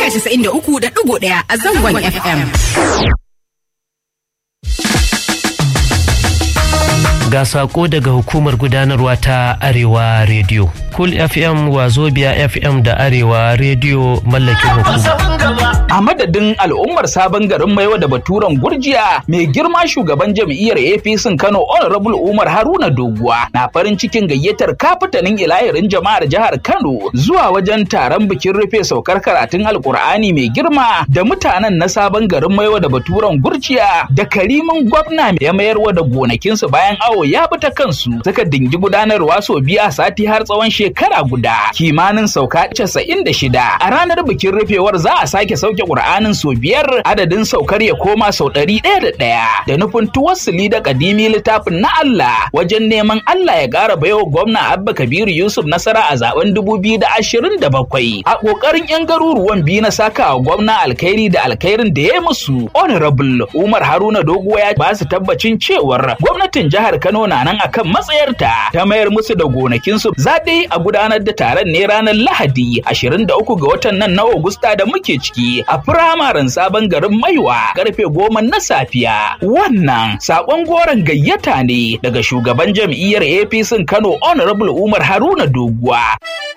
93.1 a zangon FM. Ga sako daga hukumar gudanarwa ta Arewa Radio. Cool FM, Wazobia FM da Arewa Radio mallakin hukuma. A madadin al'ummar sabon garin Maiwa da Baturen Gurjiya, mai girma shugaban jam'iyyar APC Kano Honorable Umar Haruna Doguwa na farin cikin gayyatar kafitanin ilahirin jama'ar jihar Kano zuwa wajen taron bikin rufe saukar karatun Alkur'ani mai girma da mutanen na sabon garin Maiwa da Baturen Gurjiya da karimin gwamna ya mayarwa da gonakinsu bayan awo ya bi ta kansu suka dingi gudanarwa sau biyu a sati har tsawon shekara guda kimanin sauka casa'in da shida a ranar bikin rufewar za a sake sauke ƙur'anin sau biyar adadin saukar ya koma sau ɗari ɗaya da ɗaya da nufin tuwassuli da kadimi littafin na Allah wajen neman Allah ya ƙara baiwa gwamna Abba Kabiru Yusuf nasara a zaben dubu biyu da ashirin da bakwai a ƙoƙarin 'yan garuruwan biyu na saka wa gwamna alkhairi da alkhairin da ya musu honorable Umar Haruna Doguwa ya ba su tabbacin cewar gwamnatin jihar Kano na nan akan matsayarta ta mayar musu da gonakinsu za dai a gudanar da taron ne ranar Lahadi 23 ga watan nan na Agusta da muke ciki a firamaren sabon garin Maiwa karfe goma na safiya. Wannan sakon goron gayyata ne daga shugaban jam'iyyar APC Kano Honorable Umar Haruna Doguwa.